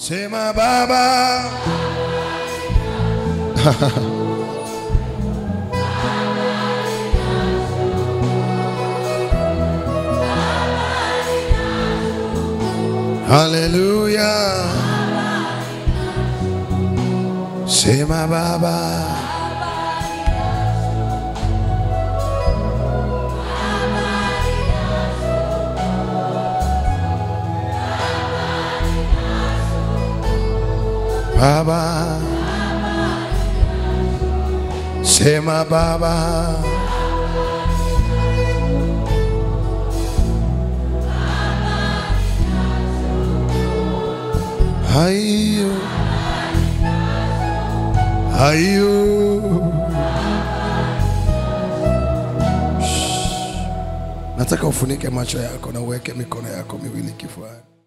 Sema Baba. Haleluya. Sema Baba. Baba. Sema Baba. Hayo. Hayo. Shh. Nataka ufunike macho yako na uweke mikono yako miwili kifuani.